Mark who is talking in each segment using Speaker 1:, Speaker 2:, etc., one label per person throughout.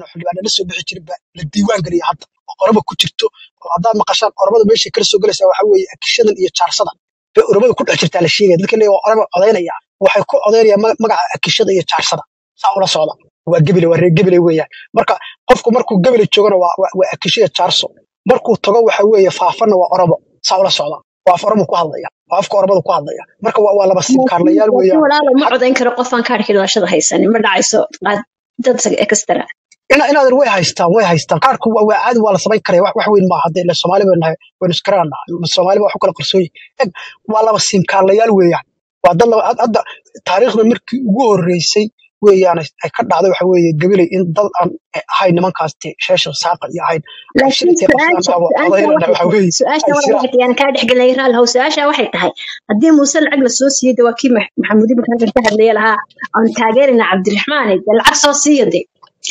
Speaker 1: badan oo xildhibaana la soo bixi jirin baa la diiwaan geliya hadda oo oraba ku jirto oo haddaad maqashaan orabada meeshay kala soo gelaysaa waxaa weeye akishadan iyo jaarsadan bay orabada ku dhex jirtaa la sheegaya dadka leeya waa oraba codaynaya waxay ku codaynayaan ma- magaca akishada iyo jaarsada saa ula socda waa gebile waa reer gebile weeyaan marka qofku markuu gebile joogana waa waa waa akishiya jaarso markuu tago waxa weeye faafana waa orabo saa ula socda waa af orobo ku hadlaya waa afka orabada ku hadlaya marka waa waa laba siibkaarlayaal
Speaker 2: laakiin
Speaker 1: weeyaan
Speaker 2: walaalo ma
Speaker 1: Had-
Speaker 2: codayn karo qofaan kaadhkii dhalashada haysanin ma dhacayso qaad- dad extra
Speaker 1: ina inaadan way haystaan way haystaan qaarku waa waa caadi waa la samayn karaya wax wax weyn maaha hadda ila soomaali baynu nahay waynu iskaraana soomaaliba wax u kala qarsoon yihin eg waa laba siimkaarlayaal weeyaan waa dad laba had- hadda taariikhda markii ugu horreysay weeyaan ay ay ka dhacday waxa weeye gabilay in dad aan ahayn nimankaas dee sheesha saaqa iyo ahayn
Speaker 2: laakiin
Speaker 1: shirkii qabsadaan
Speaker 2: su-aasha
Speaker 1: aba
Speaker 2: su-aasha
Speaker 1: odayrana
Speaker 2: waxay
Speaker 1: waxa
Speaker 2: tahay
Speaker 1: weeye
Speaker 2: su-aasha
Speaker 1: ay
Speaker 2: walaalo
Speaker 1: siraan
Speaker 2: waxay tahay aan kaa dhexgelay raal su-aasha waxay tahay haddii muuse lacag la soo siiyey de waa kii Max- maxamuud ibn halkan ka hadlaya lahaa aan taageerina cabdiraxmaan de lacag soo siiyo de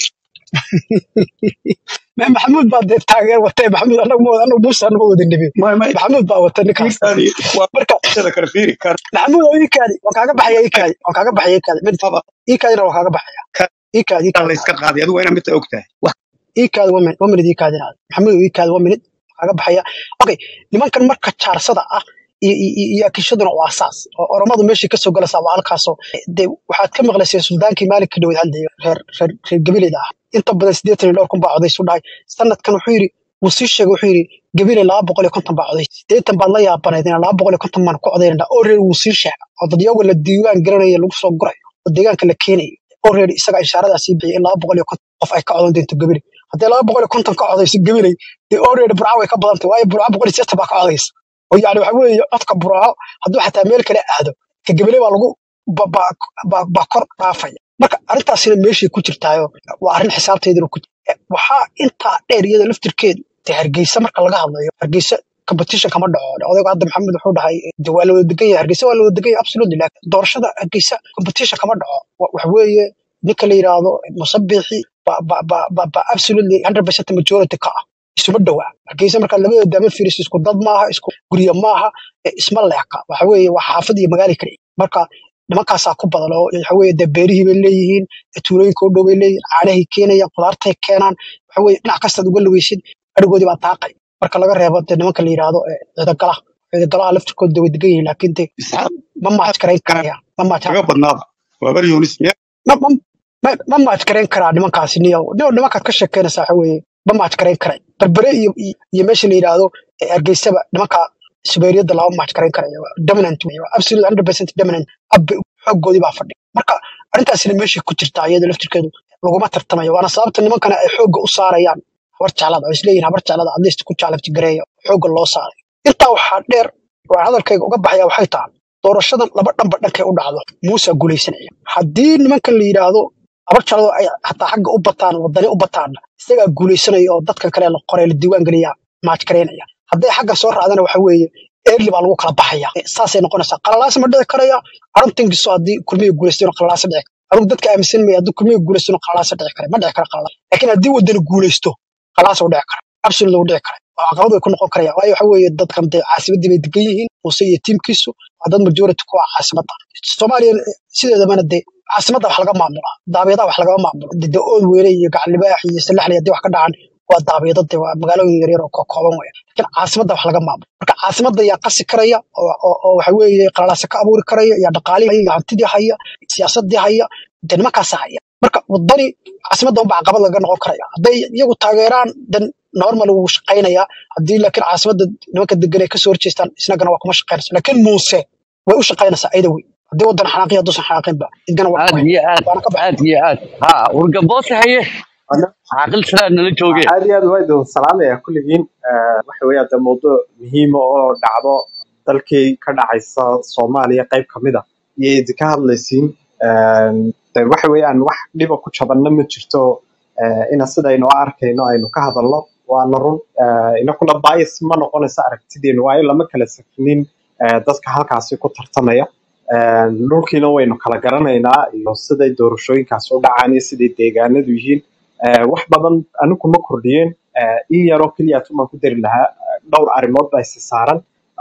Speaker 1: Ma- maxamuud baa dee taageer watay maxamuud anagu ma wada anagu muuse anuma wada nebi
Speaker 3: ما ما
Speaker 1: maxamuud baa wata ninkaas
Speaker 3: هذه
Speaker 1: marka
Speaker 3: وهذا كان فيري كان
Speaker 1: maxamuud oo iikaadi waan kaaga baxaya iikaadi waan kaaga baxaya iikaadi mid
Speaker 3: طبعا
Speaker 1: iikaadina waan kaaga baxaya
Speaker 3: كان
Speaker 1: iikaadi iikaadi
Speaker 3: الله يسكت هذه هذا وين متى وقتها
Speaker 1: iikaadi waa minid waa minid iikaadi inaad maxamuud oo iikaadi waa minid kaaga baxaya okay nimankan marka jaarsada ah iyo iyo iyo- iyo akishaduna waa asaas oo oromadu meeshii kasoo galaysaa waa halkaasoo dee waxaad ka maqlaysay suldaankii maalinka dhaweyd hadlayo reer reer reer gabileyda ah inta badan siddeetan iyo dhowr kun baa codaysu dhahay sanadkan wuxuu yidhi wuu sii sheegay wuxuu yidhi gabiley laba boqol iyo konton baa coday siddeetan baad la yaabanayd inaan laba boqol iyo konton baan ku codaynana oo reer wuu sii sheegay oo dadyago la diiwaan garanaya lagu soo gurayo oo deegaanka la keenayo oo reer isaga ishaaradaa sii bixiyay in laba boqol iyo konton qof ay ka codan doonto gabiley haddii laba boqol iyo konton ka codayso gabiley dee oo reer burca way ka badantay waayo burca boqol iyo sideetan baa ka codaysa oo yani waxa weeye codka burco hadduu xataa meel kale aado ka gabile baa lagu ba- ba- ba- baa kor dhaafaya marka arrintaasina meeshay ku jirtaayo waa arrin xisaabteeduna ku jirta waxaa intaa dheer iyada laftirkeedu dee hargeysa marka laga hadlayo hargeysa competition kama dhaco odaygu hadda maxamed wuxuu dhahay de waa la wada degan yahay hargeysa waa la wada degan yahay absolutely laakiin doorashada hargeysa competition kama dhaco Wa- waxa weeye ninka la yidhaahdo musabixi ba ba ba ba ba absolutely 100% majority ka ah isuma dhowaa hargeysa markaad labada daama fiiriso isku dad maaha isku guryo maaha ee isma leeka waxa weeye waa xaafad iyo magaali kale marka nimankaasaa ku badan oo waxa weeye dee beerihii bay leeyihiin ee tuulooyinka u dhow bay leeyihiin caanahay keenayaan qudaartay keenaan waxa weeye dhinac kastaad uga lugeysid adhigoodii baa daaqay marka laga reebo dee nimanka la yidhaahdo ee ciidagalaha ciidagalaha laftirkooda dee way degan yihiin laakiin dee
Speaker 3: اسحاق
Speaker 1: ma maaj karayn
Speaker 3: كان
Speaker 1: karaya ma maaj
Speaker 3: تقبل ناظر وبر يونس مية
Speaker 1: ma ma ma ma maaj karayn karaa nimankaasi niyo niyo nimankaad ka sheekeynaysaa waxa weeye ma maaj karayn karay berbere iyo iyo iyo meesha la yidhaahdo ee hargeysaba nimanka subeeriyadda lama maaj karayn karaya waa dominant wey waa absolute 100% dominant abbe xooggoodii baa fadhiya marka arrintaasina meeshay ku jirtaa iyada laftirkeedu laguma tartamayo waana sababta nimankana ay xoogga u saarayaan habar jeclada oo isleeyihin habar jeclada adleysta ku jaalabti gareeya xoogga loo saaray intaa waxaa dheer waa hadalkayga uga baxaya waxay tahay doorashadan laba dhanba dhankay u dhacdo muusa guulaysanaya haddii nimankan la yidhaahdo habar jeclado ay hataa xagga u bataan wadani u bataanna isagaa guulaysanaya oo dadkan kale la qoray la diiwaan geliya maaj karaynaya hadday xagga soo raacdana waxa weeye early baa lagu kala baxaya Eh, saasay noqonaysaa qalalaas ma dhici karaya arrintankiiso haddii kulmiga guulaystayno qalalaasa dhici kara anugu dadka aaminsan maya haddii kulmiga guulaystayno qalalaasa dhici kara ma dhici kara qalalaas laakiin haddii wadani guulaysto qalalaasa u dhici kara absolute u dhici kara oo caqabad way ku noqon karaya waayo waxa weeye dadkan dee caasimadii bay degan yihiin muuse iyo tiimkiisu waa dad majority ku ah caasimadda soomaaliya eh, sideedabana dee caasimadda wax laga maamulaa daabeedaa wax lagama maamulo dee dee ood weyne iyo gacan libaax iyo salaxli haddii wax ka dhacan waa daabeedo dee waa magaalooyin yaryar oo kooban weya laakiin caasimadda wax laga maamulo marka caasimadda yaa qasi karaya oo oo- oo waxa weeye qalalaasa ka abuuri karaya yaa dhaqaalihii haya, yaa hantidii haya siyaasadii haya dee nimankaasa haya marka wadani caasimadda unbaa caqabad laga noqon karaya hadday iyagu taageeraan dan normal wuu shaqaynayaa haddii laakiin caasimadda nimanka degan ay kasoo horjeestaan isnagana waa kuma shaqaynaysa laakiin muuse way u shaqaynaysaa ayada wey haddii wadan xanaaqi hadduusan xanaaqinba idgana waa
Speaker 4: aad
Speaker 1: kuma
Speaker 4: iyo aad
Speaker 1: waana ka baxay
Speaker 4: aad iyo aad ha wargaboose haye caaqil sidaa nala jooge
Speaker 5: aad iyo aad waa idin salaamaya kulligiin Eh, waxa weeye de mowduuc muhiima oo dhacdo dalkii ka dhacaysa soomaaliya qayb ka mid a iyo idinka hadlaysiin Eh, de waxa weeyaan wax dhiba ku jabanna ma jirto Eh, ina sidaynu u arkayno aynu ka hadalno waana run Eh, inakuna bias ma noqonaysa aragtideenu waayo lama kala safnin eh, dadka halkaasi ku tartamaya Eh, dhulkiina waynu kala garanaynaa iyo siday doorashooyinkaasi u dhacaan iyo siday deegaanadu yihiin Eh, wax badan anigu ma kordhiyeen Eh, in yaroo keliya tumaan ku dari lahaa eh, dhowr arrimood baa isi saaran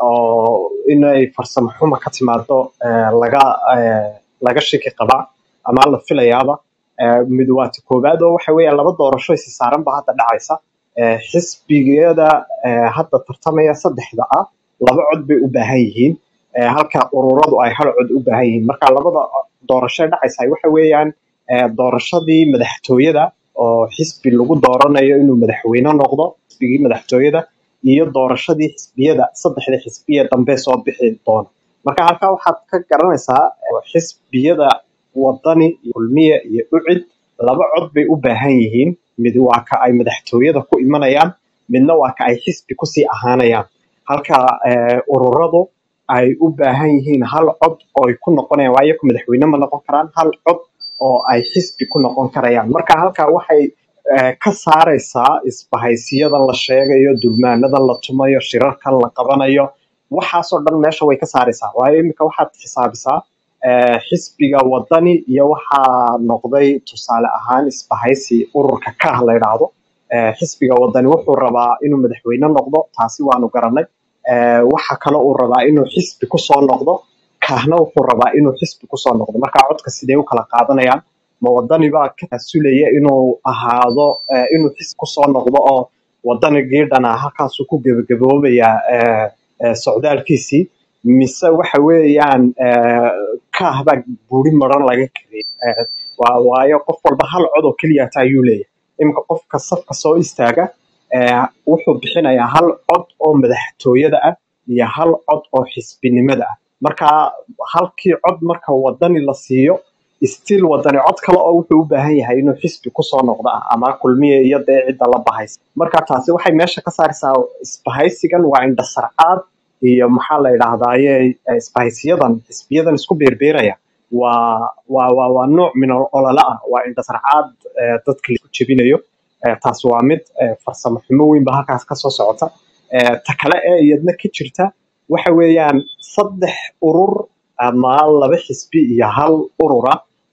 Speaker 5: oo inay farsamo xuma ka timaado eh, laga eh, laga shaki qabaa ama la filayaaba Eh, mid waa ta koowaad oo waxa weeye laba doorasho isi saaran ba hadda dhacaysa Eh, xisbiyada eh, hadda tartamaya saddexda ah laba cod bay u baahan yihiin Eh, halka ururadu ay hal cod u baahan yihiin marka labada doorasho ee dhacaysa waxa weeyaan eh, doorashadii madaxtooyada oo xisbi lagu dooranayo inuu madaxweyne noqdo xisbigii madaxtooyada iyo doorashadii xisbiyada saddexda xisbiya dambe soo bixi doona marka halkaa waxaad ka garanaysaa eh, xisbiyada wadani iyo kulmiye iyo ucid laba cod bay u baahan yihiin mid waa ka ay madaxtooyada ku imanayaan midna waa ka ay xisbi kusii ahaanayaan halka eh, ururadu ay u baahan yihiin hal cod oo ay ku noqonayaan waayo ku madaxweyne ma noqon karaan hal cod oo ay xisbi ku noqon karayaan marka halkaa waxay eh, ka saaraysaa isbahaysiyadan la sheegayo dulmaanadan la tumayo shirarkan la qabanayo waxaasoo dhan meesha way ka saaraysaa waayo iminka waxaad xisaabisaa eh, xisbiga wadani iyo waxaa noqday tusaale ahaan isbahaysi ururka kah la yidhaahdo Eh, xisbiga wadani wuxuu rabaa inuu madaxweyne noqdo taasi waanu garanay Eh, waxa kale uu rabaa inuu xisbi kusoo noqdo kahna wuxuu rabaa inuu xisbi kusoo noqdo marka codka sidee u kala qaadanayaan ma wadani baa ka tasulaya inuu ahaado eh, inuu xisbi kusoo noqdo oo wadanigii dhanaa halkaasuu ku gebagaboobayaa eh, eh, socdaalkiisii mise waxa weeyaan eh, kaah baa buri maran laga kariyay Eh, waa- waayo qof walba hal cod oo keliya taa ayuu leeyahay iminka qofka safka soo istaaga eh, wuxuu bixinayaa hal cod oo madaxtooyada ah iyo hal cod oo xisbinimada ah marka halkii cod marka wadani la siiyo still wadani cod kale oo wuxuu u baahan yahay inuu xisbi kusoo noqdo ah ama kulmiye iyo dee cidda la bahaysa marka taasi waxay meesha ka saaraysaa isbahaysigan waa indhasarcaad iyo maxaa la yidhahdaaye eh, isbahaysiyadan xisbiyadan isku beerbeeraya waa waa waa waa nooc min ol- olole ah waa indhasarcaad eh, dadka laisku jebinayo Eh, taas waa mid eh, farsamo xumo weyn ba halkaas ka soo socota Eh, ta kale ee iyadna ka jirta waxa weeyaan saddex urur ama laba xisbi iyo hal urura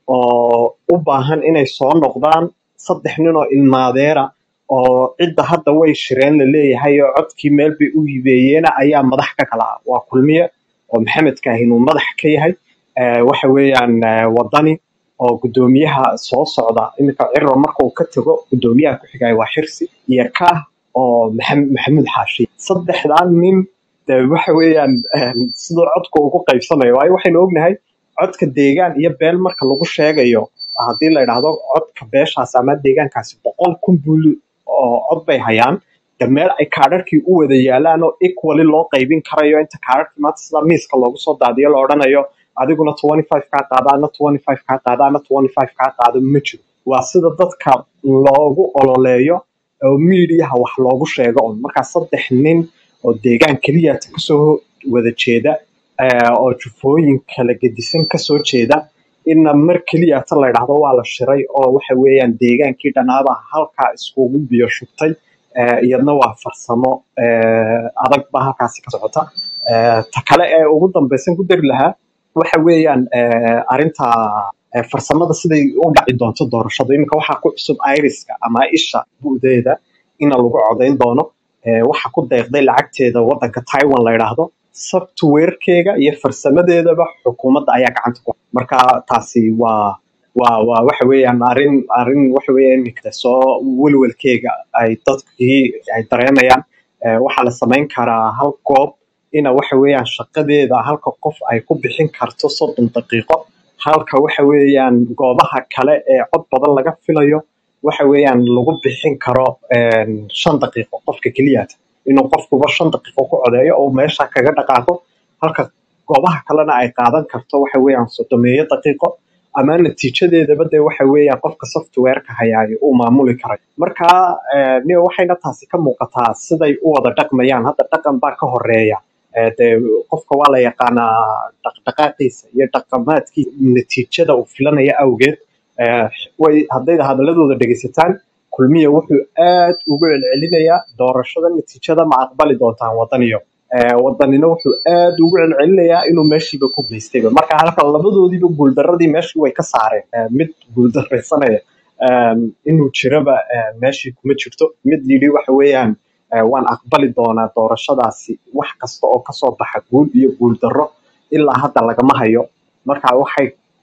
Speaker 5: oo u baahan inay soo noqdaan saddex nin oo ilmaadeera oo cidda hadda way shireen la leeyahay oo codkii meel bay u hibeeyeena ayaa madax ka kala ah waa kulmiye oo maxamed kaahin uu madax ka yahay Eh, waxa weeyaan eh, wadani oo gudoomiyaha soo socda iminka ciro marka uu ka tago gudoomiyaha ku xigaya waa xirsi iyo kaah oo Maxam- maxamuud xaashi saddexdan nin dee waxa weeyaan eh, siduu codku ugu qaybsamayo waayo waxaynu ognahay codka deegaan iyo beel marka lagu sheegayo haddii la yidhaahdo codka beeshaas ama deegaankaasi boqol kun buu oo cod bay hayaan de meel ay kaadharkii u wada yaalaan oo equally loo qaybin karayo inta kaadharkii maanta sida miiska loogu soo daadiyo la odhanayo adiguna 25 kaa qaada ana 25 kaa qaada ana 25 kaa qaado ma jiro waa sida dadka loogu ololeeyo oo miidiyaha wax loogu sheego un markaa saddex nin oo deegaan keliya kasoo wada jeeda eh, oo jufooyin kala gedisan kasoo jeeda inna mar keliya ta la yidhaahdo waa la shiray oo waxa weeyaan deegaankii dhanaaba halkaa iskugu biyo shubtay Eh, iyadna waa farsamo eh, adag baa halkaasi ka socota Eh, ta kale ee ugu dambeysan ku dari lahaa waxa weeyaan eh, arrinta eh, farsamada siday u dhaci doonto doorashadu iminka waxaa ku cusub iriska ama isha bu'deeda ina lagu codayn doono Eh, waxa ku deeqday lacagteeda wadanka taiwan la yidhaahdo softwarekeega iyo farsamadeedaba xukuumadda ayaa gacanta ku marka taasi waa waa waa waxa weeyaan arrin arrin waxa weeyaan iminka soo welwelkeega ay dadkii ay dareemayaan Eh, waxaa la samayn karaa hal goob ina waxa weeyaan shaqadeeda halka qof ay ku bixin karto soddon daqiiqo halka waxa weeyaan goobaha kale ee cod badan laga filayo waxa weeyaan lagu bixin karo een, shan daqiiqo qofka keliyaata inuu qofkuba shan daqiiqo ku codeeyo oo meesha kaga dhaqaaqo halka goobaha kalena ay qaadan karto waxa weeyaan soddomeeyo daqiiqo ama natiijadeedaba dee waxa weeyaan qofka softwareka hayaayo uu maamuli karay marka eh, ni waxayna taasi ka muuqataa siday u wada dhaqmayaan hadda dhaqan baa ka horeeya Eh, dee qofka waa la yaqaanaa dhaqdhaqaaqiisa iyo dhaqamaadkiisa natiijada uu filanaya awgeed Eh, way hadday hadaladooda dhegeysataan kulmiya wuxuu aad ugu celcelinayaa doorashada natiijada ma aqbali doontaan wadaniyo Eh, wadanina wuxuu aad ugu celcelinayaa inuu meeshiiba ku geystayba marka halka labadoodiiba guuldaradii meeshii way ka saareen Eh, mid guuldaraysanaya um, inuu jiraba eh, meeshii kuma jirto mid yidhi waxa weeyaan eh, waan aqbali doonaa doorashadaasi wax kasta oo kasoo baxa guul iyo guul darro ilaa hadda lagama hayo marka waxay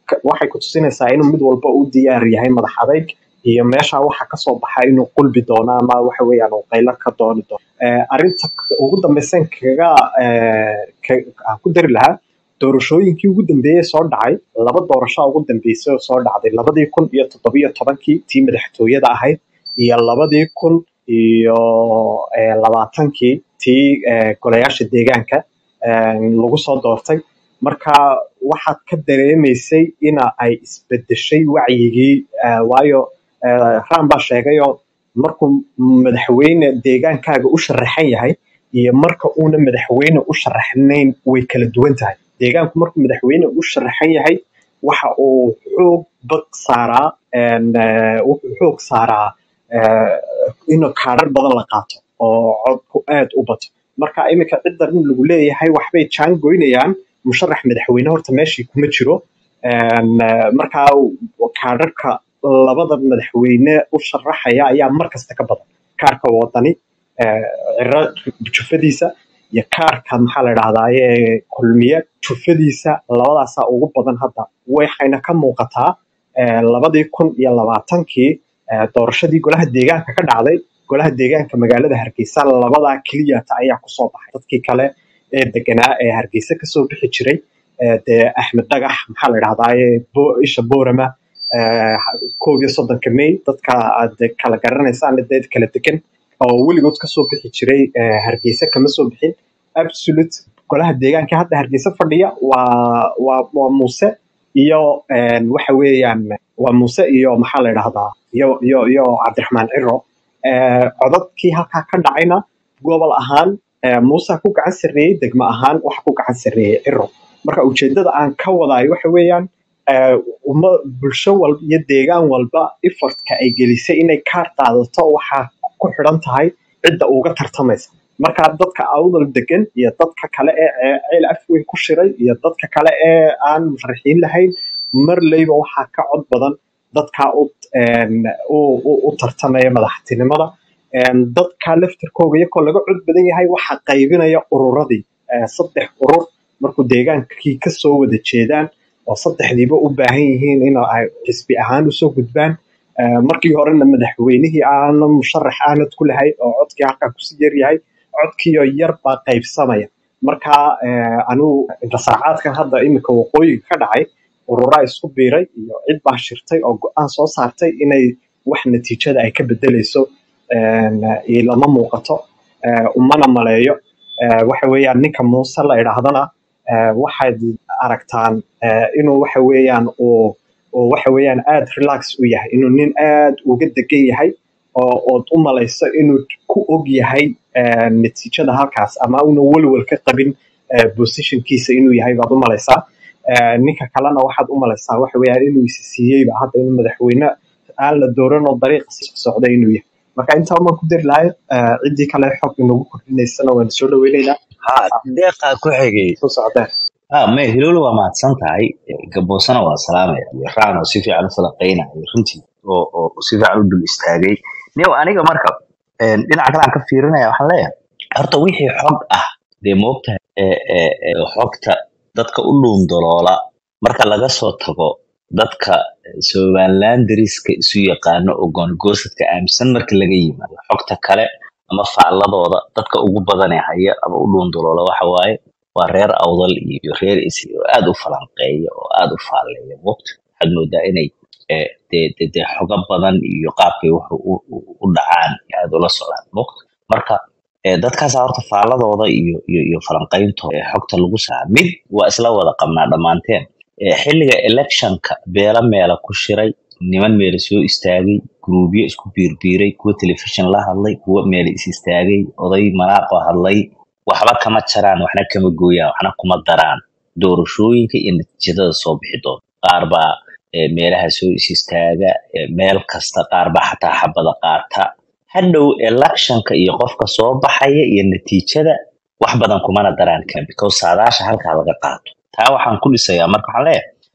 Speaker 5: ka- waxay ku tusinaysaa inuu mid walba u diyaar yahay madax adayg iyo meesha waxa kasoo baxa inuu qulbi doono ama waxa weeyaan uu qaylo ka dooni doono Eh, arrinta k- ugu dambaysan kaga eh, ka- aan ku dari lahaa doorashooyinkii ugu dambeeyey soo dhacay laba doorasho ugu dambeysay oo soo dhacday labadii kun iyo toddobiyo tobankii tii madaxtooyada ahayd iyo labadii kun iyo eh, labaatankii tii eh, golayaasha deegaanka eh, lagu soo doortay marka waxaad ka dareemaysay ina ay isbedeshay wacyigii eh, waayo eh, raan baa sheegayoo markuu madaxweyne deegaankaaga u sharaxan yahay iyo marka uuna madaxweyne u sharaxnayn way kala duwan tahay deegaanku markuu madaxweyne u sharaxan yahay waxa uu xoog bad saaraa een, eh, wuxuu xoog saaraa eh, inuu kaadhar badan la qaato oo codku aad u bato marka iminka ciddan lagu leeyahay waxbay jaan goynayaan musharax madaxweyne horta meeshii kuma jiro Een, eh, marka kaadharka labada madaxweyne u sharaxaya ayaa mar kasta ka badan kaarka wadani eh, ciro jufadiisa iyo kaarka maxaa la dhahdaye kulmiye jufadiisa labadaasaa ugu badan hadda waxayna ka muuqataa eh, labadii kun iyo labaatankii eh, doorashadii golaha deegaanka ka dhacday golaha deegaanka magaalada hargeysa labadaa keliyata ayaa kusoo baxay dadkii kale ee deganaa ee hargeysa kasoo bixi jiray eh, dee axmed dhagax maxaa la dhahdaye Bo- isha boorama eh, koob iyo soddonka may dadka aad kala garanaysaan dee kala degan oo weligood kasoo bixi jiray eh, hargeysa kama soo bixin absolute golaha deegaanka hadda hargeysa fadhiya waa waa waa muuse iyo een, waxa weeyaan waa muuse iyo maxaa la dhahdaa iyo iyo iyo cabdiraxmaan ciro Eh, codadkii halkaa ka dhacayna gobol ahaan eh, muuse ku gacan sarreeyey degmo ahaan waxa ku gacan sarreeyey ciro marka ujeedada aan ka wadayo waxa weeyaan eh, umma bulsho walba iyo deegaan walba effortka ay gelisay inay kaar qaadato waxaa ku xidhan tahay cidda uga tartamaysa marka dadka awdal degan iyo dadka kale ee ee ceel afweyn ku shiray iyo dadka kale ee aan musharaxiin lahayn marleyba waxaa ka cod badan dadka u een, u u- u tartamaya madaxtinimada Een, dadka laftirkooga iyakoo laga cod badan yahay waxaa qaybinaya ururadii Eh, saddex urur markuu deegaankii kasoo wada jeedaan oo saddexdiiba u baahan yihiin in ay xisbi ahaan usoo gudbaan Eh, markii horena madaxweynihii aana musharax aanad ku lahayn oo codkii halkaa kusii yaryahay codkiioo yar baa qaybsamaya marka eh, anigu intasaacaadkan hadda iminka waqooyiga ka dhacay ururaa isku biiray iyo cid baa shirtay oo go-aan soo saartay inay wax natiijada ay ka bedeleyso een, iyo lama muuqato eh, umana maleeyo Eh, waxa weeyaan ninka muuse la idhaahdana eh, waxaad aragtaan eh, inuu waxa weeyaan uu uu waxa weeyaan aad relax u yahay inuu nin aad uga degan yahay oo ood u malayso inuu ku og yahay eh, natiijada halkaas ama una welwel ka qabin eh, positionkiisa inuu yahay baad u malaysaa Eh, ninka kalena waxaad u malaysaa waxa weeyaan inuu isi siiyeyba hadda inuu madaxweyne aan la dooran oo dariiqa sii socda inuu yahay marka intaa umaan ku dari lahay eh, ciddii kale xog inagu kordhinaysana waan soo dhaweynaynaa
Speaker 6: ha deeqaa ku xigay
Speaker 5: soo socdeen
Speaker 6: ha me hilowle waa mahadsan tahay gaboosana waa salaamaya iyo raan oo si fiican u falaqaynaya runtii oo oo si fiican u dul istaagay new aniga marka een, dhinaca kale aan ka fiirinaya waxaan leeyahay horta wixii xog ah dee moogtahay ee ee ee xogta dadka u dhuundaloola marka laga soo tago dadka somaliland dariska isu yaqaano oo goongoosadka aaminsan marka laga yimaado xogta kale ama facladooda dadka ugu badanee haya ama u dhuundaloola waxa waaye waa reer awdal iyo reer isi oo aad u falanqeeya oo aad u faalleeya moogta waxaad moodaa inay eh, dee dee dee xogo badan iyo qaabkay wax u u- u dhacaan aad ula socdaan moogta marka eh, dadkaas horta faalladooda iyo iyo iyo falanqayntooda ee xogta lagu saa mid waa isla wada qabnaa dhammaanteen Eh, xilliga electionka beela meela ku shiray niman meela soo istaagay guruubyo isku biirbiiray kuwa telefishin la hadlay kuwa meela is istaagay oday manaaqo hadlay waxba kama jaraan waxna kama gooyaan waxna kuma daraan doorashooyinka iyo natiijadada soo bixi doona qaar baa eh, meelaha soo is istaaga eh, meel kasta qaar baa xataa xabada qaata hadhow electionka iyo qofka soo baxaya iyo natiijada wax badan kumana daraan kan because saadaasha halkaa laga qaato taa waxaan ku dhisayaa marka waxaan leeyahay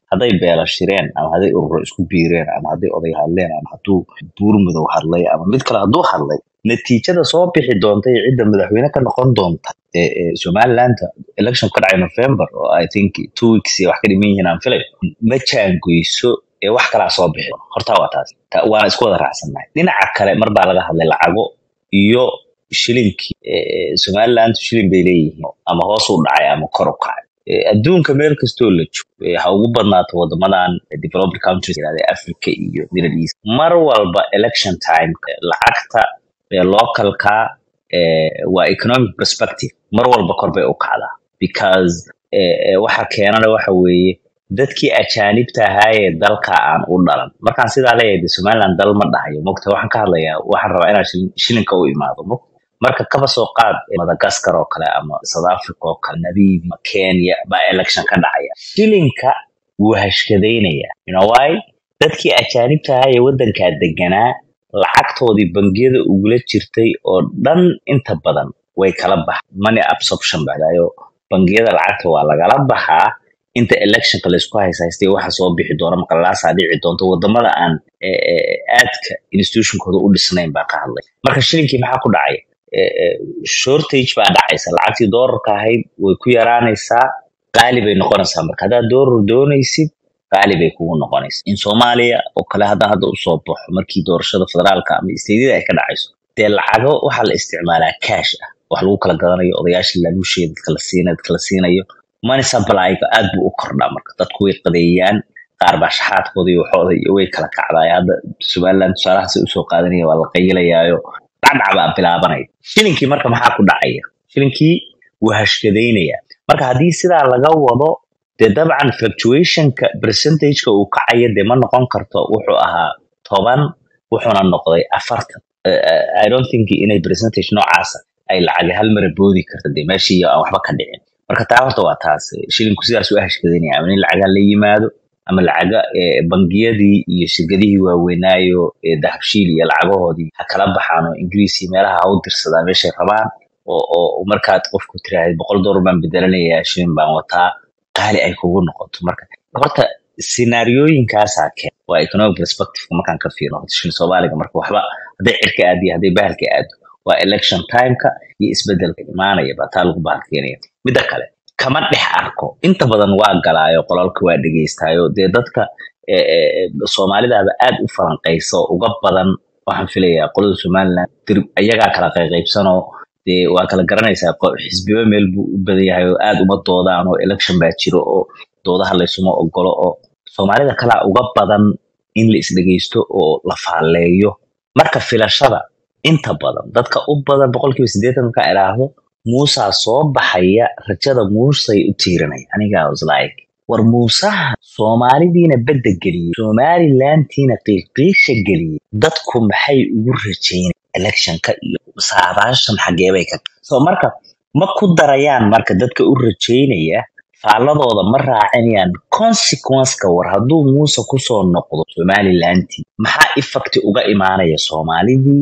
Speaker 6: hadday beela shireen ama hadday ururo isku biireen ama hadday oday hadleen ama hadduu buurmudow hadlay ama mid kale hadduu hadlay natiijada soo bixi doonta iyo cidda madaxweyne ka noqon doonta ee ee somaliland election ka dhacay november oo i think two weeks iyo wax ka dhiman yihiin aan filay ma jaangoyso ee wax kalaa soo bixi doona. horta waa taas Ta- waana isku wada raacsannahay dhinaca kale mar baa laga hadlay lacago iyo shilinkii ee, somaliland shilin bay leeyihiin ama hoos u dhacay ama kor u kacay Ee, adduunka meel kastoo la joogo ee, ha ugu badnaato wadamadan developed countries yirahda africa iyo middle east mar walba election time lacagta ee localka ee, waa economic perspective mar walba kor bay u kacdaa because ee, ee, waxa keenana waxa weeye dadkii ajaanibta ahaa ee dalka aan u dhalan markaan sidaa leeyahay de somaliland dal ma dhahayo mogta waxaan ka hadlayaa waxaan rabaa inaan shilin- shilinka u imaado mog marka kaba soo qaad madagascar oo kale ama south africa oo kale namibia ama kenya baa election ka dhacaya shilinka wuu hashkadaynaya you know why dadkii ajaanibta ahaa ee wadankaa deganaa lacagtoodii bangiyada ugula jirtay oo dhan inta badan way kala baxa money absorption baxdayo bangiyada lacagta waa lagala baxaa inta electionka laysku haysaystay waxa soo bixi doona maqalaasaa dhici doonto wadamada aan eh, eh, aadka institutionkooda u dhisnayn baa ka hadlay marka shilinkii maxaa ku dhacaya Eh, eh, shortage baa dhacaysa lacagtii doolarka ahayd way ku yaraanaysaa qaali bay noqonaysaa marka haddaad doolar doonaysid qaali bay kugu noqonaysa in soomaaliya oo kale haddaan hadda usoo baxo markii doorashada federaalka ama isteedyada ay ka dhacayso dee lacago waxaa la isticmaalaa cash ah wax lagu kala gadanayo odayaasha laluusheeda dadka la siinayo dadka la siinayo money supply-ga aad buu u kordhaa marka dadku way qadeeyaan qaar baa shaxaadkooda iyo waxooda iyo way kala kacdaay hadda somaliland tusaalahaas usoo qaadanaya waa la qayilayaayo dhacdhac baa bilaabanaya shilinkii marka maxaa ku dhacaya shilinkii wuu hashkadaynaya marka haddii sidaa laga wado dee dabcan fluctuationka percentageka uu kacaya dee ma noqon karto wuxuu ahaa toban wuxuuna noqday afartan Eh, eh, i don't think inay percentage noocaasa ay lacag hal mara boodi karta dee meeshii aan waxba ka dhicin marka taa horta waa taas Eh, shilinku sidaas u hashkadaynaya ama in lacaga la yimaado ama lacaga eh, bangiyadii iyo shirkadihii waaweynaayo ee dahabshiil iyo lacagahoodii ha kala baxaan oo ingiriis iyo meelaha ha u dirsadaan meeshay rabaan oo oo markaad qofku tiraahdo boqol doolar baan bedelanayaa shilin baan wataa qaali ay kugu noqoto marka horta sinaariyooyinkaasaa keen waa economic perspective markaan ka fiirno horta shilin soomaaliga marka waxba hadday cirka aado iyo hadday bahalka aado waa election timeka iyo isbedelka imaanaya baa taa lagu bahalkeenaya midda kale kama dhex arko inta badan waa galaayo qolalka waa dhegeystaayo dee dadka eh, eh, soomaalidaaba aad u falanqaysa oo uga badan waxaan filayaa qolada somaliland dir ayagaa kala qayqaybsanoo dee waa kala garanaysaa qo- xisbiba meel buu u badan yahay oo aad uma doodaan oo election baa jiro oo doodaha laysuma ogolo oo soomaalida kalaa uga badan in la isdhegeysto oo la faalleeyo marka filashada inta badan dadka u badan boqolkiiba siddeetan markaa idhaahdo muusaa soo baxaya rajada muusay u tiirinaya aniga was like war muusaha soomaalidiina bedda geliyey somalilantiina qiiqiisha geliyey dadku maxay ugu rajaynay electionka iyo saabaashan xageebay ka so marka ma ku darayaan marka dadka u rajaynaya faaladooda ma raacinayaan consequenceka war hadduu muuse kusoo noqdo somalilanti maxaa effecti uga imaanaya soomaalidii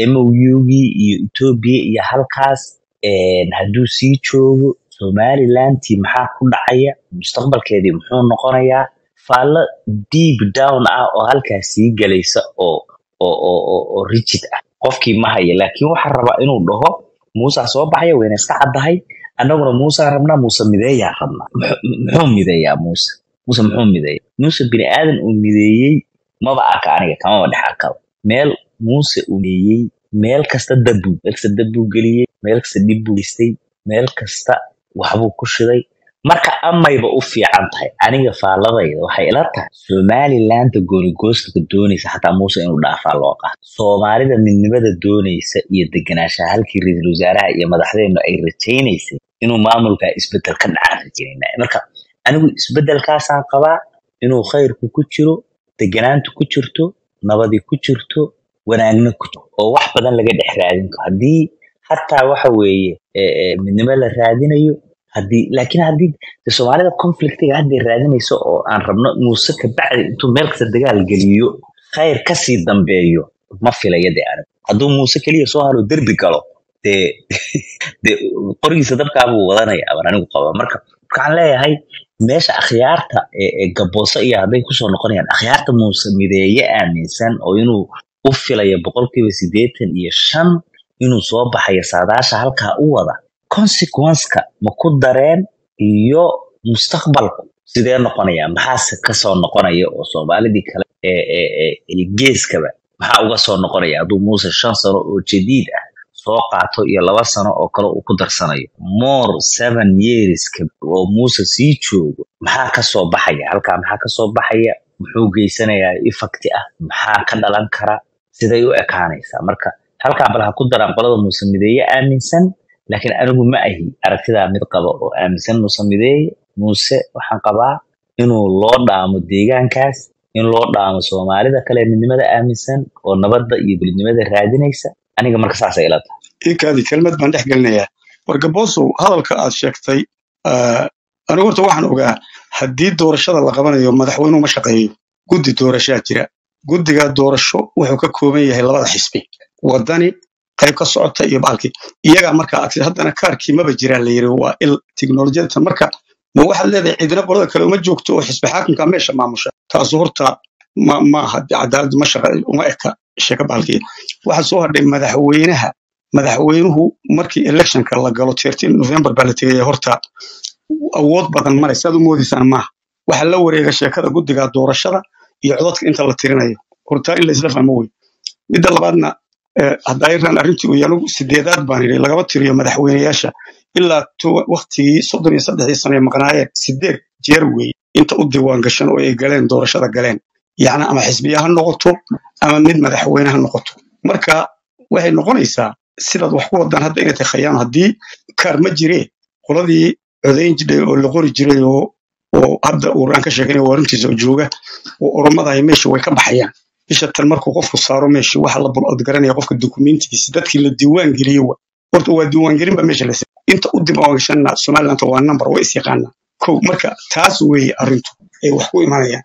Speaker 6: mougii iyo etoobiya iyo halkaas een, hadduu sii joogo somalilanti maxaa ku dhacaya mustaqbalkeedii muxuu noqonayaa faallo deep down ah oo halkaas sii gelaysa oo oo oo oo oo rigid ah qofkii ma haya laakiin waxaa rabaa inuu dhaho muusaa soo baxaya wayna iska caddahay annaguna muusaa rabnaa muuse mideeyaa rabnaa Muxuu muxuu mideeyaa muuse muuse muxuu mideeya muuse bini aadan uu mideeyey maba arka aniga kamaba dhex arkaba meel muuse uu mideeyey meel kasta dabbuu meel kasta dabbuu geliyey meel kasta dhib buu geystay meel kasta waxbuu ku shiday marka amayba u fiican tahay aniga faaladayda waxay ila tahay somalilanda goonigoostka doonaysa xataa muuse inuu dhaafaa loo qaato soomaalida midnimada doonaysa iyo deganaanshaha halkii ra-iisul wasaaraha iyo madaxdeenu ay rajaynaysay inuu maamulka isbedel ka dhacaan rajaynaa marka anigu isbedelkaasaan qabaa inuu khayrku ku jiro deganaantu ku jirto nabadi ku jirto wanaagna ku jirto oo wax badan laga dhex raadin karo haddii hataa waxa weeye eh, eh, midnimo la raadinayo haddii laakiin haddii de soomaalida conflictiga hadday raadinayso oo aan rabno muuse kabacdi intuu meel kasta dagaal geliyo khayr kasii dambeeyo ma filaya de anigu hadduu muuse keliya soo haro derbi galo dee dee qorigiisa dabkaabuu wadanaya baan anigu qaba marka waxaan leeyahay meesha akhyaarta ee ee gabooso iyo hadday kusoo noqonayaan akhyaarta muuse mideeye aaminsan oo inuu u filayo boqolkiiba siddeetan iyo shan inuu soo baxayo saadaasha halkaa u wada consequenceka ma ku dareen iyo mustaqbalku sidee noqonaya maxaase kasoo noqonaya oo soomaalidii kale ee ee ee ee geeskaba maxaa uga soo noqonaya hadduu muuse shan sano oo jadiid ah soo qaato iyo laba sano oo kale uu ku darsanayo more seven years ka- oo muuse sii joogo maxaa kasoo baxaya halkaa maxaa kasoo baxaya muxuu geysanayaa effect ah maxaa ka dhalan kara siday u ekaanaysaa marka halkaa bal ha ku daraan qolada muuse mideeye aaminsan laakiin anigu ma ahi aragtidaa mid qaba oo aaminsan muuse mideeye muuse waxaan qabaa inuu loo dhaamo deegaankaas in loo dhaamo soomaalida kale ee midnimada aaminsan oo nabadda iyo dowladnimada raadinaysa aniga marka saasay ila tahay
Speaker 3: inkaadi kelmad baan dhex gelinayaa wargaboosow hadalka aad sheegtay ah, anigu horta waxaan ogaa haddii doorashada la qabanayo madaxweynuhu ma shaqeeyo guddi doorashaa jira guddiga doorasho wuxuu ka kooban yahay labada xisbi wadani qayb ka socota iyo baalkii iyagaa markaa aad tiri haddana kaarkii maba jiraan la yiri waa il tiknolojiyada marka ma waxaad leedahay ciidina qolada kale uma joogto oo xisbi xaakimka meesha maamusha taasu horta ma maaha cadaalad ma shaqa uma eka sheeka baalkii waxaa soo hadhay madaxweynaha madaxweynuhu markii electionka la galo 13 november baa la tegaya horta awood badan male saad u moodaysaan maaha waxaa la wareega sheekada guddiga doorashada iyo codadka inta la tirinayo horta in la isla fahmo wey midda labaadna eh, hadda ayran arrintii uu yanugu sideedaad baan idhi lagaba tiriyo madaxweyneyaasha ilaa to- waqtigii soddon iyo saddexdii sano ee maqnaayeen sideed jeer weeye inta u diiwaan gashan oo ay galeen doorashada galeen yacni ama xisbiya ha noqoto ama mid madaxweyne ha noqoto marka waxay noqonaysaa sidaad wax ku wadaan hadda inay tahay khayaan haddii kaar ma jiree qoladii codayn jiray oo la qori jiray oo oo hadda uu raan ka sheeganaya waa runtiisa oo jooga oo oromadahay meesha way ka baxayaan bisha tan markuu qofku saaro meesha waxa la bulcodgaranaya qofka dukumentigiisa dadkii la diiwaan geliyey wa horta waa diiwaangelin ba meesha la sameeyey inta u diiwaan gashanna somaliland waa number waa is yaqaanaa kow marka taas weeye arrintu ay wax ku imanayaan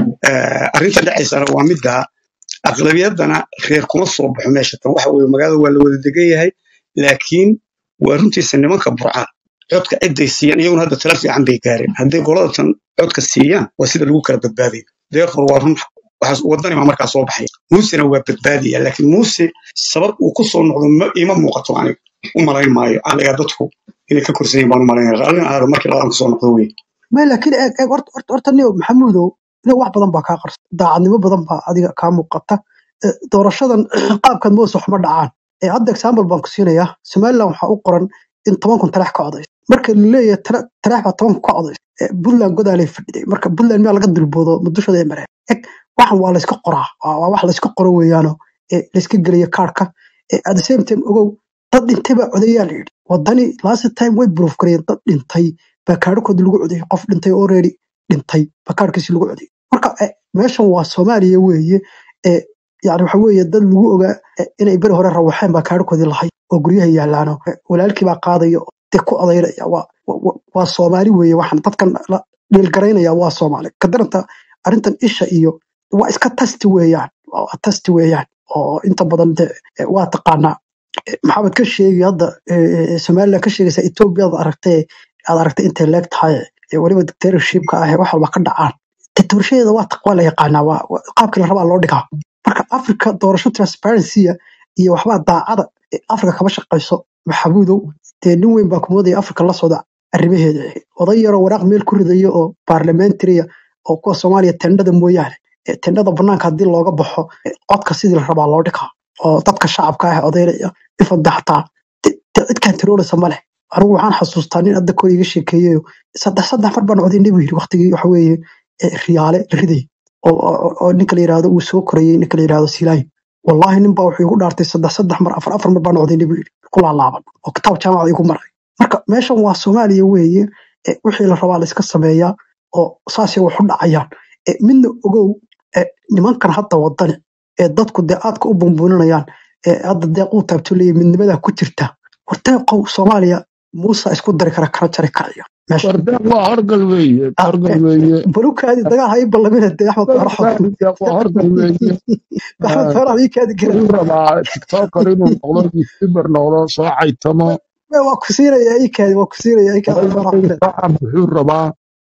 Speaker 3: Eh, arrinta dhacaysana waa midda aqlabiyadana reer kuma soo baxo meesha tan waxa weeye magaalada waa la wada degan yahay laakiin waa runtiisa nimanka burca codka ciday siiyaan iyaguna hadda tala fiican bay gaareen hadday qolada tan codka siiyaan waa sida lagu kala badbaadayo therefore waa run waxaas wadani baa markaa soo baxaya muusena waa badbaadaya laakiin muuse sabab uu ku soo noqdo ma ima muuqato aniga u malayn maayo aniga dadku inay ka korsan yihin baan u malaynaya qaalin ahaado markii labadan kasoo noqdo wey
Speaker 1: ma laakiin eeg eeg horta horta horta niyo maxamuudow ina wax badan baa kaa qarsa daacadnimo badan baa adiga kaa muuqata Eh, doorashadan qaabkan moos waxma dhacaan Eh, hadda example baan ku siinayaa somaliland waxaa u qoran in toban kun tarax ka codaysa marka la leeyahay tara- tarax baa toban kun ka codaysa Eh, puntland godaalay fadhiday marka puntland miyaa laga dulboodo mudushada ee mareen eg waxan waa layska qoraa waa waa wax layska qoro weeyaano eh, layska geliyo kaarka at the same time ogow dad dhintay baa codayaa la yidhi wadani last time way proof gareeyeen dad dhintay baa kaarhkoodi lagu codayay qof dhintay already dhintay baa kaarhkiisi lagu codayay marka eh, meeshan waa soomaaliya weeye eh, yani waxa weeye dad lagu ogaa eh, inay beri hore rawaxeen baa kaarhkoodii lahay oo guryaha yaalaano Eh, walaalkii baa qaadaya oo dee ku odaynaya waa wa- wa- waa soomaali weeye waxaan dadkan la dhiilgaraynaya waa soomaali kadaranta arrintan isha iyo waa iska tasti weeyaan waa tasti weeyaan oo inta badan de eh, waa taqaanaa Eh, maxamed ka sheegi hadda eh, eh, somaliland ka sheegaysa etoobiya aad aragtay aad aragtay intay leeg tahay eh, weliba dictatorshipka ah ee wax walba ka dhacaan dictatorshadeeda waa taq- waa la yaqaanaa waa waa- qaabkii la rabaa loo dhigaa marka africa doorasho transparency iyo waxbaa daacada eh, africa kama shaqayso maxamuudow dee nin weyn baa kumoodaya africa la socda arrimaheeda oday yaroo waraaq meel ku ridayo oo parliamentaria oo kuwa soomaaliya tendhada mooyaane Eh, tendhada banaanka haddii looga baxo eh, codka sidii la rabaa loo dhigaa oo dadka shacabka ah odaynaya ifada xataa de- de cid kantarooleysa ma leh anigu waxaan xasuustaa nin hadda kor iga sheekeeyeyo saddex saddex mar baan codaynay buu yidhi waqtigii waxa weeye eh, riyaale la riday oo oo- oo ninka la yidhaahdo uu soo korayey ninka la yidhaahdo silaayin wallahi nin baa wuxuu igu dhaartay saddex saddex mar afar afar mar baan codaynay buu yidhi ku laalaaban oo kitaab jaamacada igu maray marka meeshan waa soomaaliya weeye eh, wixii la rabaa la iska sameeyaa oo saasay wax u dhacayaan Eh, midna ogow eh, nimankan hadda wadani ee dadku dee aadka u bumbuuninayaan ee hadda deeq uu taabto leeyahay midnimadaa ku jirta horteeqow soomaaliya muusa isku dari kara kala jari karaya meesha
Speaker 7: wardeeq waa horgal weeye
Speaker 1: Ah,
Speaker 7: horgal
Speaker 1: eh,
Speaker 7: weeye
Speaker 1: balukaadi dagaal hay ballamina dee axmed faraxo
Speaker 7: deeq waa horgal weeye
Speaker 1: axmed farax ii kaadi kara
Speaker 7: wuxuu rabaa tiktoker inuu noqdo youtuber noqdo soo caytamo
Speaker 1: waa ku siinaya ii kaadi waa ku siinaya ii kaadi axmed farax
Speaker 7: shacab wuxuu rabaa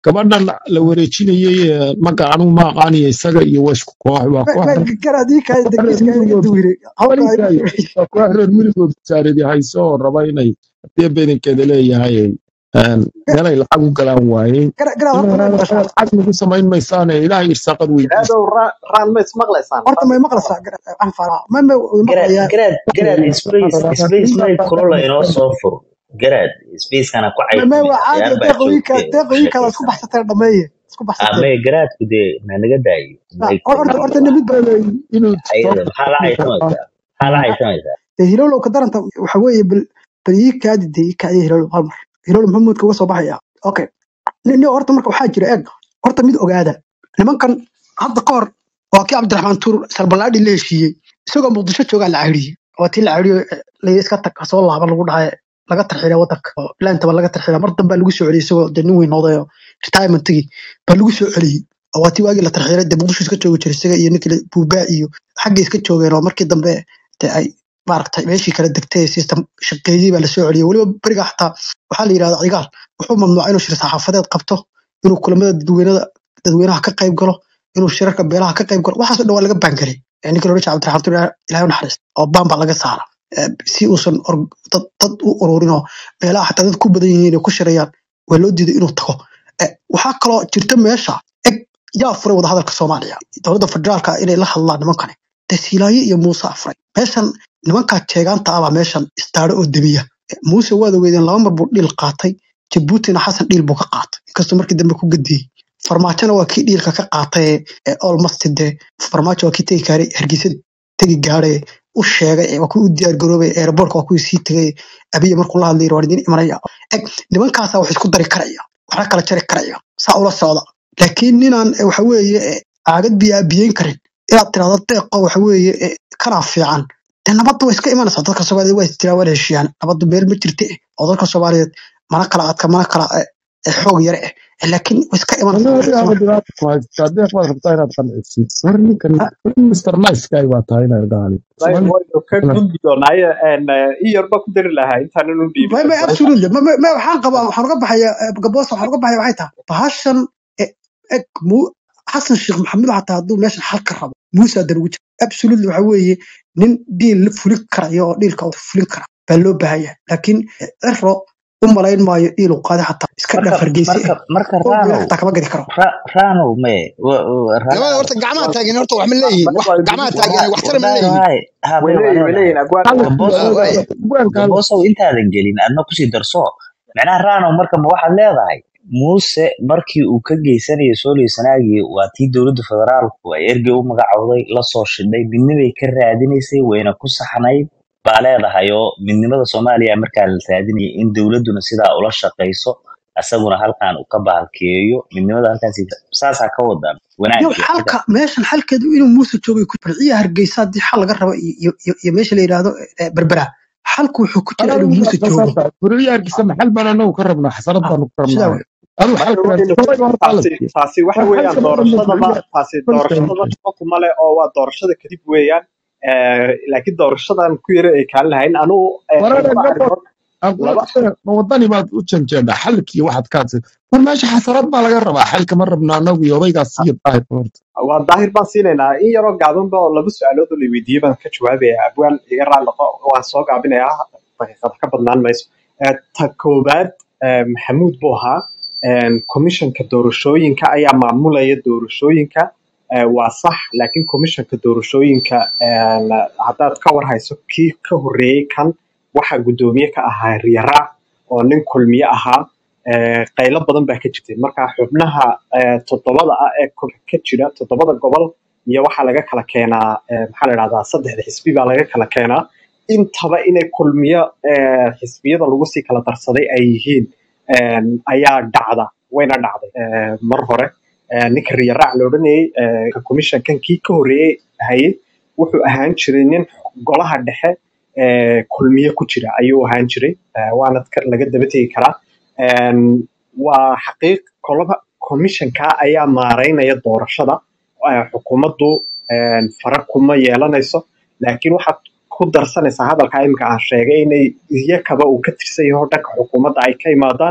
Speaker 7: gabadhan la wareejinayey ee, maga anigu ma aqaaniyo isaga iyo waa isku koox waa koox reer
Speaker 1: garaadika
Speaker 7: koox reer
Speaker 1: degiska
Speaker 7: miyigood
Speaker 1: duwire halka
Speaker 7: waligay waa koox reer miyigood saaridi hayso oo raba inay hadii bedankeeda leeyahay een, meelay lacag u galaan waayeen
Speaker 1: garaad horta may
Speaker 7: inaad
Speaker 1: maqashaa
Speaker 7: lacag nagu samayn maysaane ilaahay irsaaqad weydiisa
Speaker 5: jiraadow ra- raan ma ismaqlaysaan
Speaker 1: horta
Speaker 5: raan
Speaker 1: may
Speaker 5: ma
Speaker 1: maqlaysaa
Speaker 5: ismaqlaysaa
Speaker 1: garaad aan fara may may way
Speaker 6: garaad
Speaker 1: maqlayaa
Speaker 6: garaad garaad
Speaker 7: waxaan
Speaker 6: space
Speaker 7: rabaa
Speaker 6: space may
Speaker 7: intaas
Speaker 6: kulula inoo soo fur garaad spacekana ku
Speaker 1: may may
Speaker 6: caytami
Speaker 1: waa caadi
Speaker 6: ciyaar baa
Speaker 1: deeqooyinka
Speaker 6: joogtee
Speaker 1: deeqooyinkaada isku
Speaker 6: sheekaysan
Speaker 1: baxsateen dhameeye isku baxsateen
Speaker 6: ame garaadku dee na naga daayo
Speaker 1: Ah,
Speaker 6: maygta
Speaker 1: horta
Speaker 6: inuu
Speaker 1: horta nimid baa
Speaker 7: leeyahay inuu
Speaker 6: ayada maxaa la caytamaysaa maxaa la caytamaysaa
Speaker 1: dee hilowlow ka daranta waxa weeye bal bal ii kaadi dee ii kaadi hilowlow hal mar hilowlow maxamuudka uga soo baxaya okay nin nin horta marka waxaa jira eeg horta mid ogaada nimankan hadda ka hor waa kii cabdiraxmaan tuur salbalaadhi la heshiiyey isagoo muqdisho joogaa la cayriyey waa tii la cayriyo la iska tag ha soo laaba lagu dhahay laga tarxiilay wadanka oo ilaantaba laga tarxiilay mar dambe lagu soo celiyey isagoo dee nin weyn noqday oo retirementigii baa lagu soo celiyey oo waa tii waagii la tarxiilay dee muqdisho iska joogi jiray isaga iyo ninkii buubaa iyo xaggay iska joogeen oo markii dambe dee ay maaragtay meeshii kala degtay system shaqeeyey baa lasoo celiyey weliba beriga xataa waxaa la yidhahdaa cigaal wuxuu mamnuucay inuu shir saxaafadeed qabto inuu kulamada dadweynada dadweynaha ka qayb galo inuu shirarka beelaha ka qayb galo waxaasoo dhan waa laga baangaray ninka loola jeeda cabdiraxmaan tuur ilaahay u naxariista oo baan baa laga saara Eh, si uusan or- dad dad u ururin oo beelaha xataa dad ku badan yihiin ay ku shirayaan waa loo diiday inuu tago Eh, waxaa kaloo jirta meesha eg yaa furay wadahadalka soomaaliya dowladda federaalka inay la hadlaan nimankani desiilaaye iyo muuse afray meeshan nimankaa jeegaanta ah baa meeshan istaaro oo demiya Eh, muuse waad ogeydeen laba mar buu dhiil qaatay jabuutina xasan dhiil buu ka qaatay inkastoo markii dambe ku gadiyey farmaajona waa kii dhiilka ka qaatay ee olmasti dee farmaajo waa kii tegi kaaray hargeysa tegi gaadhay u sheegay ee waa kii u diyaar garoobay aeroboortka waa kuwii sii tegay abiya markuu la hadlayay waan idin imanaya eg nimankaasaa wax isku dari karaya waxna kala jari karaya saa ula socda laakiin ninaan eh, waxa weeye eh, caagad biyaa biyeyn karin inaad tirahdo deeqo waxa weeye eh, kanaa fiican dee nabadda way iska imanaysaa dadka soomaaliyeed waa istiraan waa la heshiiyaan nabaddu meel ma jirte eh, oo dadka soomaaliyeed mana kala adka mana kala eh, eh, xoog yare eh Eh, laakiin way iska imanaysaa
Speaker 7: aniga
Speaker 1: way iska
Speaker 7: adiga
Speaker 1: iman
Speaker 7: aad dhibaata ku haystaa deeq baad rabtaa inaad qancisid war ninkan mr nice guy baa tahay inaad gaali
Speaker 5: Way-
Speaker 7: Soomaali
Speaker 5: waynu ka gudbi doonaaye en, eh, in yarba ku dari lahaa intaanan u dhiibin
Speaker 1: may may
Speaker 5: advice
Speaker 1: absolutely ma ma ma- waxaan qabaa waxaan uga baxaya gaboos waxaan uga baxaya waxay tahay bahashan eh, eg mu xasan sheekh maxamed xataa hadduu meeshan xal ka rabo muuse hadan ugu jira absolutely waxa weeye nin dhiil la fulin karayo oo dhiilka uu fulin kara baa loo baahan yahay laakiin eh, ciro u malayn maayo dhiil uu qaaday xataa iska
Speaker 6: marka
Speaker 1: dhaaf hargeysa
Speaker 6: marka
Speaker 1: eh
Speaker 6: marka
Speaker 1: oo geela
Speaker 6: raanow
Speaker 1: xataa kama gadi karo
Speaker 6: ra- raanow me wa- wa-
Speaker 8: labada
Speaker 6: raanow
Speaker 8: horta gacmaha
Speaker 5: waa
Speaker 8: taagan horta wax ma leeyihiin
Speaker 5: ma-
Speaker 8: wax
Speaker 5: waa
Speaker 8: gacmaha
Speaker 5: idin
Speaker 8: taagan
Speaker 6: wallahi
Speaker 8: waxtara ma
Speaker 6: wallahi
Speaker 8: leeyihiin
Speaker 6: wallahi ha
Speaker 5: way
Speaker 6: me waa
Speaker 5: leeyihin way
Speaker 6: leedahay
Speaker 5: leeyihin agwaan
Speaker 7: xalad
Speaker 6: gaboosow
Speaker 8: Ah, waaya
Speaker 7: bugaanka
Speaker 6: gaboosow intaadan gelin adna kusii darso macnaha raanow marka ma waxaad leedahay muuse markii uu ka geysanayo sooley sanaagii waa tii dowladda federaalku ay ergey u magacowday lasoo shidhay midnimay ka raadinaysay wayna ku saxnayd baa leedahay oo midnimada soomaaliya markaa la raadinaya in dowladduna sidaa ula shaqayso asaguna halkan uu ka bahalkeeyo midnimada halkaas saasaa ka wadan
Speaker 1: yow
Speaker 6: wanaagii xaga
Speaker 1: xalka meeshan xalkeedu inuu muuse joogay ku farciya hargeysa haddii xal laga rabo iyo iyo- iyo meesha la yidhaahdo eh, berbera xalku wuxuu ku jira
Speaker 7: anagu
Speaker 1: inuu muuse joogo
Speaker 7: basarta buriyaarkiisa maxal baan anagu ka rabnaa xasarad
Speaker 1: ah
Speaker 7: baanu ka
Speaker 1: sidaa
Speaker 7: rabnaa
Speaker 1: wey
Speaker 7: adigu
Speaker 5: marka
Speaker 7: xalka
Speaker 5: waynu
Speaker 7: sabay horta
Speaker 5: taasi
Speaker 7: aladki
Speaker 5: taasi waxa
Speaker 7: war
Speaker 5: weeyaan
Speaker 7: xalka badan
Speaker 5: doorashadaba
Speaker 7: buriyaar
Speaker 5: taasi
Speaker 7: kolka
Speaker 5: doorashadaba shaqo kuma leh oo waa doorashada kadib weeyaan Eh, laakiin doorashadan ku yara ay kaan lahayn anugu eh,
Speaker 7: warare
Speaker 5: laba
Speaker 7: gabor
Speaker 5: arrimood laba
Speaker 7: ma wadani baad u janjeedhaa xalkii waxaad ka hadsa war meesha xasarad baa laga rabaa xalka ma rabna anagu iyo odaygaas iyo daahir horta
Speaker 5: waa daahir baan siinaynaa in yaroo gaabanba oo laba su-aalood oo la weydiiyey baan ka jawaabaya abwaal iga raali noqo waan soo gaabinayaa daqiiqad ka badnaan mayso Eh, ta koowaad eh, maxamuud buu ahaa komishanka doorashooyinka ayaa maamulaya doorashooyinka Eh, waa sax laakiin komishanka doorashooyinka eh, haddaad ka war hayso kii ka horreeyey kan waxaa guddoomiye ka ahaa riyaraac oo nin kulmiye ahaa Eh, qaylo badan baa ka jirtay marka xubnaha eh, toddobada ah ee ko- ka jira toddobada gobol iyo waxaa laga kala keenaa eh, maxaa la dhahdaa saddexda xisbi baa laga kala keenaa intaba inay kulmiyo eh, xisbiyada lagu sii kala darsaday ay yihiin eh, ayaa dhacda wayna dhacday eh, mar hore Eh, ninka riyaraac la odhanayay eh, ka commissionkan kii ka horreeyey hayay wuxuu ahaan jiray nin golaha dhexe eh, kulmiye ku jira ayuu ahaan jiray Eh, waana ka- laga daba tegi karaa Een, waa xaqiiq kolaba commissionka ayaa maareynaya doorashada Eh, xukuumaddu een, fara kuma yeelanayso laakiin waxaad ku darsanaysaa hadalka imika aan sheegay inay iyakaba uu ka tirsan yaho dhanka xukuumadda ay ka imaadaan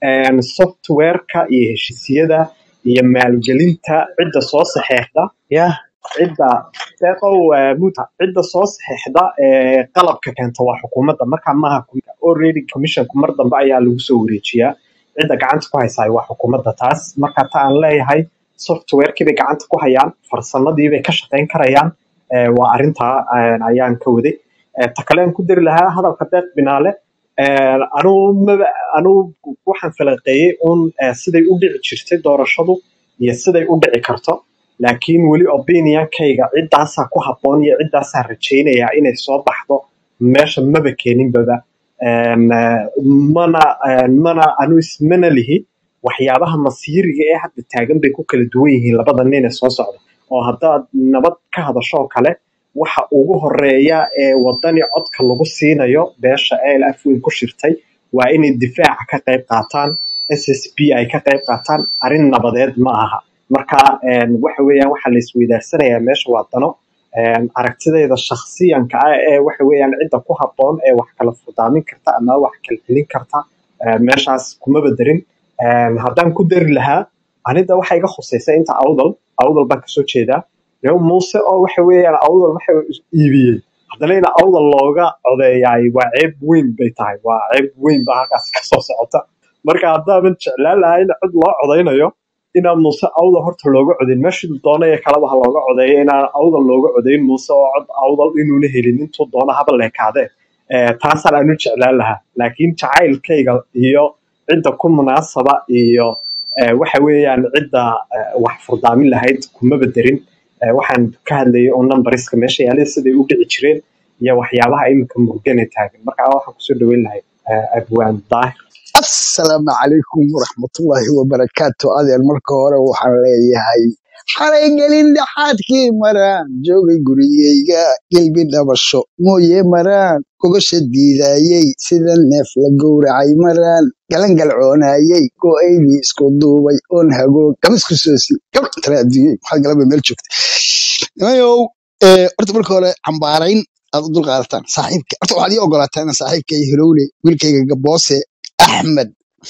Speaker 5: een, softwareka iyo heshiisyada iyo maalgelinta cidda soo saxeexda
Speaker 6: ya
Speaker 5: cidda deeqow eh, muta cidda soo saxeexda ee qalabka keenta waa xukuumadda marka maaha com- already commissionku mar dambe ayaa lagu soo wareejiyaa cidda gacanta ku haysaa waa xukuumadda taas marka ta aan leeyahay softwarekii bay gacanta ku hayaan farsamadii bay ka shaqayn karayaan eh, waa arrintaa eh, ayaan ka waday Eh, ta kale aan ku dari lahaa hadalka deeq binaale eh, anuu maba anuu waxaan falanqeeyey un eh, siday u dhici jirtay doorashadu iyo siday u dhici karto laakiin weli opinionkayga ciddaasaa ku habboon iyo ciddaasaa rajaynayaa inay soo baxdo meesha maba keeninbaba Een, eh, mana een, mana anu ismana lihi waxyaabaha masiiriga ee hadda taagan bay ku kala duwan yihiin labada nin ee soo socda oo haddaad nabad ka hadasho oo kale waxa ugu horeeya ee wadani codka lagu siinayo beesha ALF weyn ku shirtay waa inay difaaca ka qayb qaataan SSP ay ka qayb qaataan arrin nabadeed ma aha marka een, waxa weeyaan waxa la isweydaarsanaya meesha waa dano een, aragtidayda shakhsiyanka ah ee waxa weeyaan cidda ku habboon ee wax kala furdaamin karta ama wax kala celin karta ee, meeshaas kuma badarin Een, haddaan ku dari lahaa anida waxa iga khusaysa inta awdal awdal baan kasoo jeedaa Reer muuse oo waxa weeyaan awdal waxa is iibiyey haddana in awdal looga codeeyaay waa ceeb weyn bay tahay waa ceeb weyn baa halkaas kasoo socota marka haddaaban jeclaan lahaa in cid loo codeynayo inaan muuse awdal horta looga codeyn meeshii doona ee kaleba ha looga codeeyo inaan awdal looga codeyn muuse oo cod awdal inuuna helin intuu doona haba leekaadee Eh, taasaan aanu jeclaan lahaa laakiin jacaylkayga iyo cidda ku munaasaba iyo eh, waxa weeyaan cidda eh, wax furdaamin lahayd kuma bederin Eh, waxaan ka hadlayay oo numbariska meesha yaalay siday u dhici jireen iyo waxyaabaha iminka murgane taagan marka waxaan kusoo dhaweyn lahay eh, abwaan daahir
Speaker 8: asalaamu calaykum waraxmatullaahi wabarakaatu adeer marka hore waxaan leeyahay xalay gelin dhexaadkii maraan joogay gurigayga gelbi dhabasho mooye maraan gogasha diidaayey sida neef la gowracay maraan galangalcoonayey go'aydii isku duubay oon hagoog gabisku soosi gabdh tara adduunyey waxaad galaba meel joogta nimayow eh, horta marka hore cambaarayn aad u dulqaadataan saaxiibka horta waxaad ii ogolaataa inaan saaxiibkay hilowle wiilkayga gaboose axmed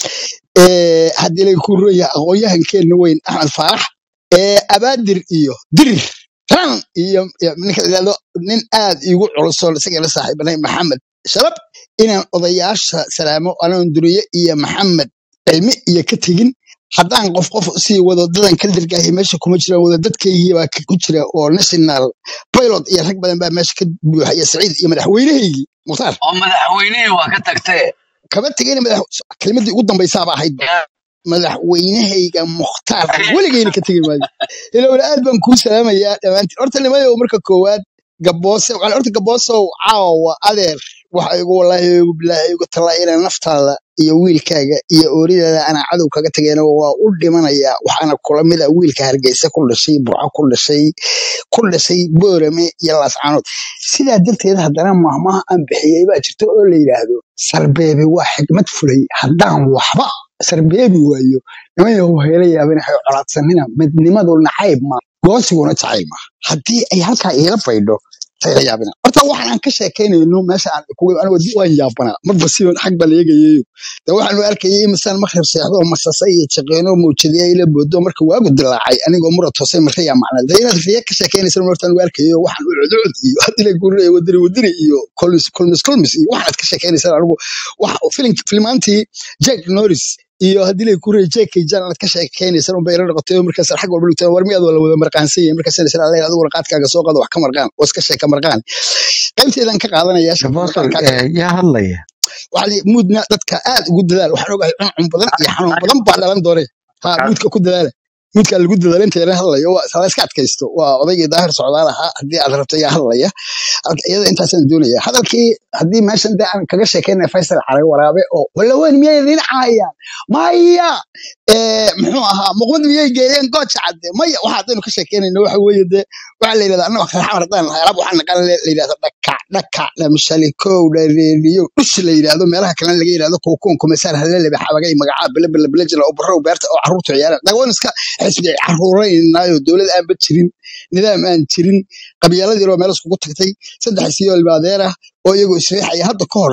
Speaker 8: eh, haddii lay ku roya aqoon-yahankeenna weyn axmed faarax eh, abaadir iyo dirir ran iyo iyo ninka la yidhahdo nin aad iigu culusoon isagana saaxiibanay maxamed shabab inaan odayaasha salaamo anoon duriye iyo maxamed cilmi iyo ka tegin haddaan qof qof usii wado dadan ka dirgaahi meesha kuma jiraan wada dadkaygii baa ka- ku jira oo national pilot iyo rag badan baa meesha ka buuxa iyo saciid iyo madaxweynahaygii mukhtaar
Speaker 4: oo madaxweynihii waa ka tagtee
Speaker 8: kama tegayna madax kelimadii ugu dambaysaaba ahayd madaxweynahayga mukhtaar weligayna ka tegi maayo ilowna aad baan kuu salaamayaa dhammaantiin horta nimayow marka koowaad gaboose waxaan horta gaboosow caawa adeer waxa igu wallaahi igu bilaahi igu talaa inaan naftaada iyo wiilkaaga iyo ooridaada anaa cadow kaga tageen waa u dhimanayaa waxaana kula mid ah wiilka hargeysa ku dhashay burco ku dhashay ku dhashay boorame iyo laascaanood sidaa darteed haddana mahmaha aan bixiyey baa jirta oo la yidhaahdo sarbeebe waa xigmad fulay haddaan waxba sarbeebi waayo nimayahu hayla yaabin waxay colaadsanina midnimadu nacayb ma goosiguna jacayl ma haddii ay halkaa iila baydho hayla yaabina horta waxaan aan ka sheekaynayno meesha aan kuga anigu dib waan yaabanaa marba si xag baa leegayayo de waxaanu arkayay imisaan makhrib seexdo masasa iyo jaqeeno mawjadiya ila boodo marka waagu dilaacay anigoo mura toosay maraya macna de inaad riya ka sheekaynaysan horta anigu arkayo waxaan u cudcud iyo haddii la gurinaya wadiri wadiri iyo kolmis kolmis kolmis iyo waxaad ka sheekaynaysan anigu wax filim filmaantii jack norris iyo haddii lay kuray jeekay jaan aad ka sheekaynaysan unbay ila noqotay oo markaas xag walba dhigtay war miyaad wala wada marqaansan yahay markaas inay sala leeyahay adiguna qaadkaaga soo qaado wax ka marqaan oo iska sheeka marqaan qaybteedan ka qaadanaya
Speaker 9: gaboosol
Speaker 8: marqaankaaga
Speaker 9: yaa hadlaya
Speaker 8: waxaa la muudna dadka aad ugu dadaal waxaan ogahay cuncun badan iyo xanuun badan baa dhalan doone ha muudka ku dadaala muudka lagu dadaala inta yara hadlayo waa sala iska adkaysto waa odaygii daahir socdaal ahaa haddii aad rabto yaa hadlaya halka iyada intaasaan doonaya hadalkii haddii meeshan dee aan kaga sheekeynaya faysal caray waraabe oo walla weyn miyay idin caayaan maya Eh, muxuu ahaa muqmad miyay geeyeen gooja cadde maya waxa haddaynu ka sheekeynayno waxa weeye dee waxaa la yidhahdaa annaga kale xamar haddaan nahay alaab waxaa naqan la yidhahdo dhakac dhakac dhamshalikow dhareeriyo dhush la yidhahdo meelaha kalena laga yidhahdo kuukuun kumesaar halelebe xabagay magacaa bilebele bilejila oo barrow beerta oo carruurtu ciyaaraan dhagoon iska xisbi carruuraynaayo dowlad aanba jirin nidaam aan jirin qabyaaladii oo meel iskugu tagtay saddex siyo ilmaadeer ah oo iyagoo isriixaya hadda ka horna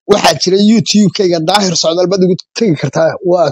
Speaker 8: waxaa jira youtube-kayga daahir socdaal baad igu tegi kartaa waa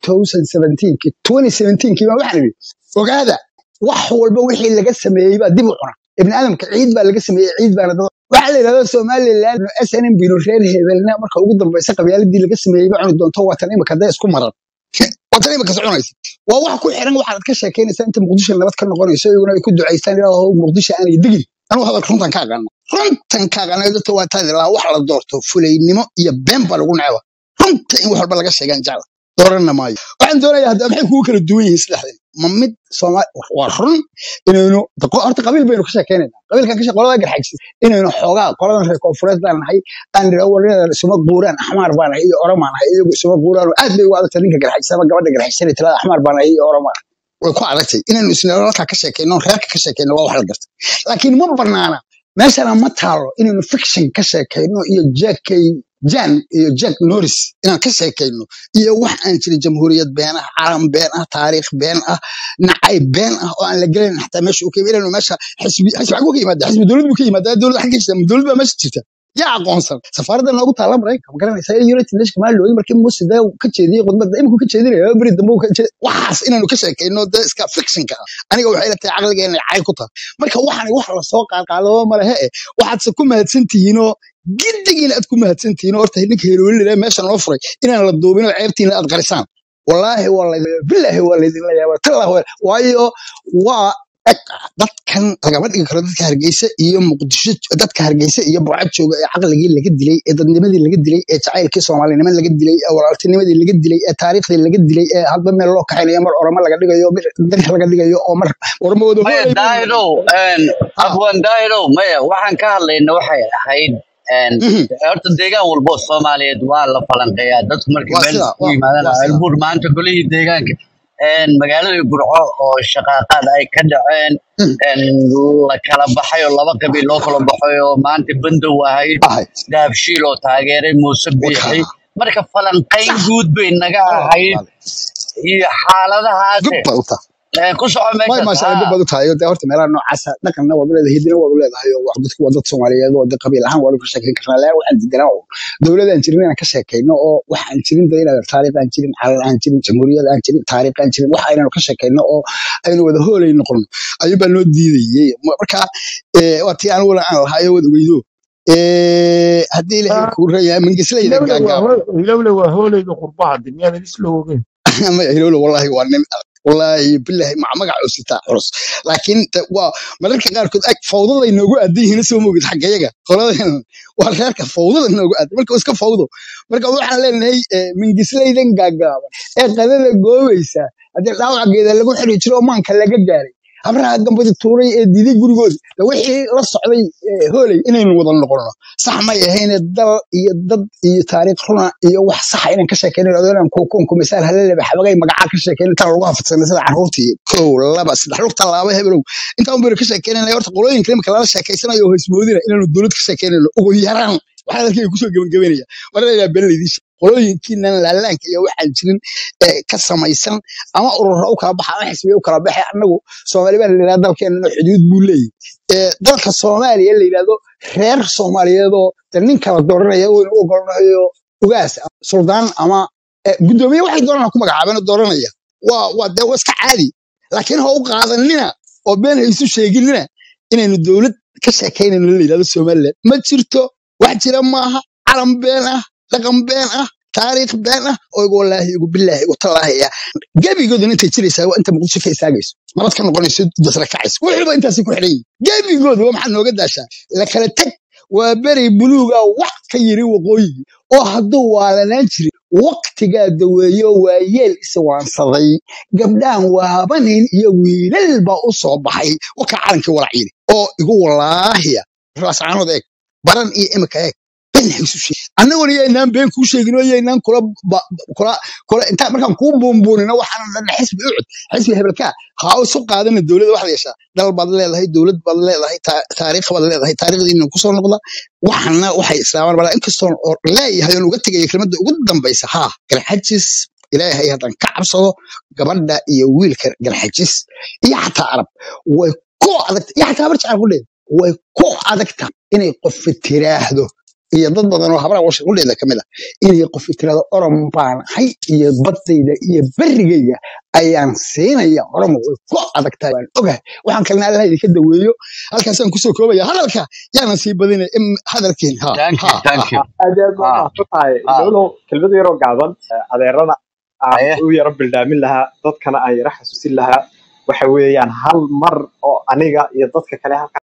Speaker 8: 2017 2017 baa waxaan idhi ogaada wax walba wixii laga sameeyey baa dib u cuna ibni aadamka ciid baa laga sameeyey ciid baana dad waxaa la yidhahda somaliland snm bino reer hebelna marka ugu dambaysa qabyaaladii laga sameeyey ba cuni doonto waatan imika dee isku maran waatan imika soconaysa waa wax ku xiran waxaad ka sheekaynaysaa inta muqdisho nabad ka noqonayso iyaguna ay ku ducaystaan ilaahow muqdisho aanay degin anugu hadalka runtan ka aqaana runtan ka aqaana dadka waa taadi lahaa wax la doorto fulaynimo iyo been baa lagu necba runta in wax walba laga sheegaan jecla dooranna maayo waxaan doonayaa hadda maxay kugu kala duwan yihiin saddexdan ma mid soomaali waa run inaynu daqo- horta qabiil baynu ka sheekeynayna qabiilkan ka shee qolada garxagsi inaynu xoogaa qoladan reer koonfureed baan nahay aan nidhaa warinadan isuma guuraan axmaar baan nahay iyo oromaan nahay iyagu isuma guuraan oo aad bay ugu adagtay ninka garxagsama gabadha garxagsanay tirada axmaar baan nahay iyo oromaan way ku adagtay inaynu isnalka ka sheekeyno reerka ka sheekeyno waa wax la garta laakiin ma banaana meeshana ma taalo inaynu fiction ka sheekeyno iyo jackay jan iyo jack norris inaan ka sheekeyno iyo wax aan jirin jamhuuriyad been ah calam been ah taariikh been ah nacay been ah oo aan la gelayn xataa meesha uu ka yimid inaynu meesha xisbi xisbi xaguu ka yimaada xisbi dowlad buu ka yimaada dowlad xagga jirta dowlad baa meesha jirta yaa aqoonsan safaaradda noogu taala maraykanka ma garanaysaa iyo united nation maa loogi markii muuse dee uu ka jeediyey khudbadda iminku ka jeedinaya beri dambe uu ka jeed waxaas inaynu ka sheekeyno dee iska fictionka ah aniga waxay ila tahay caqligeena cay ku tahay marka waxani wax lasoo qaadqaadaba ma lehe e waxaadse ku mahadsan tihiinoo giddigiina aad ku mahadsan tihiin horta ninka heroolila meesha noo furay inaan la duubin oo ceebtiina aad qarisaan wallaahi waa laydin bilaahi waa laydinla yaaba tallah waa waayo waa eg dadkan lagama dhigi karo dadka hargeysa iyo muqdisho dadka hargeysa iyo burcad jooga ee caqligii laga dilay ee dadnimadii laga dilay ee jacaylkii soomaalinimo laga dilay ee walaaltinimadii laga dilay ee taariikhdii laga dilay ee hadba meel loo kaxaynayo mar oramo laga dhigayo bir bir laga dhigayo oo mar ormooda
Speaker 4: maya
Speaker 8: hoolay baynu
Speaker 4: daahirow
Speaker 8: ha
Speaker 4: abwan daahirow maya waxaan ka hadlayna waxay ahayd een,
Speaker 8: mhm,
Speaker 4: horta deegaan walbo oo soomaaliyeed waa la falanqeeyaa dadku markay
Speaker 8: waa
Speaker 4: meel
Speaker 8: sida
Speaker 4: isugu
Speaker 8: waa
Speaker 4: yimaadaan
Speaker 8: waa sida
Speaker 4: ceelbuur maanta golihii deegaanka een, magaaladii burco oo shaqaaqaad ay ka dhaceen
Speaker 8: mhm,
Speaker 4: een, la kala baxay oo laba qabiil loo kala baxay oo maanta bandow ahayd
Speaker 8: ahayd
Speaker 4: daabshiil oo taageeray muuse biixi
Speaker 8: wakaa
Speaker 4: marka falanqayn
Speaker 8: sax
Speaker 4: guud bay naga
Speaker 8: oo
Speaker 4: ahayd
Speaker 8: walaal
Speaker 4: iyo xaaladahaase
Speaker 8: gub baad u tahay
Speaker 4: een, ku soco
Speaker 8: way
Speaker 4: meeshaas
Speaker 8: maasha Allah
Speaker 4: haa
Speaker 8: gub baad u tahay oo dee horta meelaha noocaasa dhaqanna waad u leedahay hidina waad u leedahay oo wax dadku waa dad Soomaaliyeed oo dee qabiil ahaan waanu ka sheekeyn karnaa laa waxaan diidanaa oo dowladaan jirin inaan ka sheekeyno oo wax aan jirin dee inaad taariikh aan jirin calan aan jirin jamhuuriyad aan jirin taariikh aan jirin wax aynaanu ka sheekeyno oo aynu wada hoolay noqono ayuu baa noo diidayey marka ee, waa tii aan wala aan lahayo wad ogeydo ee, haddii ilaahay kuu reeyahay mangislayda
Speaker 7: hilowle waa
Speaker 8: gaagaaba
Speaker 7: hoo- hilowle waa hooleyda qurbaha de miyaadan isla ogeyn
Speaker 8: ma hilowle wallahi waa nin wallahi billahi mac magac oo sitaa culus laakiin ta- waa mararka qaarkood ag fawdada inoogu aadan yihiin soo moogid xaggayaga qoladan waa reerka fawdada inoogu aadan marka waa iska fawdo marka waxaan leenahay eh, mingislaydan gaagaaban ee qadada goobaysa haddii dhaawaceeda lagu xiri jiro oo maanka laga gaaray habraha gambadi tuuray ee diiday gurigooda de wixii la socday eh, hooley inaynu wada noqono sax may ahayne dal iyo dad iyo taariikh runa iyo wax saxa inaan ka sheekeyno odaynan kukunku misaal halaleba xabagay magacaa ka sheekeyno intaan lagu hafadsanay sida carruurtii kow laba saddex lugta laaba hebelow intaan baynu ka sheekeynayna horta qolooyinka imika lala sheekeysanayo oo ismoodina inaanu dowlad ka sheekeynayno ugu yaraan waxaa dalkayga kusoo gebangebanaya marnaa been laydiin qolooyinkiinan laalaanka iyo waxaan jirin ee ka samaysan ama ururo u kala baxa ama xisbiya u kala baxay annagu soomaali baa la yidhahda dalkeenana xuduud buu leeyahy ee dalka soomaaliya la yidhahdo reer soomaaliyeedoo de nin kala dooranaya waynu u ogolnahayo ugaas ama suldaan ama eh, guddoomiye waxay doonaan ku magacaabeen oo dooranaya waa waa dee waa iska caadi laakiin ha u qaadanina oo been ha isu sheeginina inaynu dowlad ka sheekaynayno la yidhahdo somaliland ma jirto wax jira maaha calan been ah dhaqan been ah taariikh been ah oo igu wallaahi igu bilaahi igu tallaahi ah gebigooduna intay jiraysaa waa inta muqdisho ka istaagayso nabad ka noqonayso dasra kacayso wuxuuba intaasi ku xidhan yihin gebigooda waa maxaad nooga daashaa la kala tag waa beri buluuga wax ka yiri waqooyigii oo hadduu waalanaan jirin waqtigaa daweeyo waa yeel iswaansaday gabdhaan waabanin iyo wiilal baa u soo baxay wakaa calankii walaciini oo igu wallaahiya raascaanood eeg baran iyo imika eeg been ha isu sheeg annaguna yaynaan been kuu sheegin oo yaynaan kula ba- kula kula intaan markaan kuu buunbuunino waxaan dhan xisbi u cud xisbi hebelkaa ha isu qaadana dowladda waxaad yeeshaa dal baad leedahay dowlad baad leedahay taa- taariikh baad leedahay taariikhdiina kusoo noqda waxana waxay islaamaan bala inkastoo oo leeyahay oon uga tegaya kelmadda ugu dambaysa haa garxajis ilaahay haddaan ka cabsado gabadha iyo wiilka garxajis iyo xataa arab way ku adagta iyo xataa habar jecel ku dheer way ku adagta inay qofi tiraahdo iyo dad badan oo hablaha washaqudheeda ka mid ah inay qof tirado orom baan ahay iyo baddayda iyo berrigayga ayaan siinaya oromo way ku adag tahay waan ogahay waxaan kalena allaha idinka daweeyo halkaasaan kusoo koobaya hadalka yaanan sii badinay im hadalkiin ha
Speaker 4: thank you
Speaker 8: ha ha
Speaker 4: thank you
Speaker 8: ha
Speaker 5: aad iyo aad baa
Speaker 4: ha
Speaker 5: mahadsan tahay
Speaker 4: ha
Speaker 5: lolo kelmad yaroo gaaban eh, adeerana aan
Speaker 4: haye
Speaker 5: u yaro bildhaamin lahaa dadkana aan yaro xasuusin lahaa waxa weeyaan hal mar oo aniga iyo dadka kale halka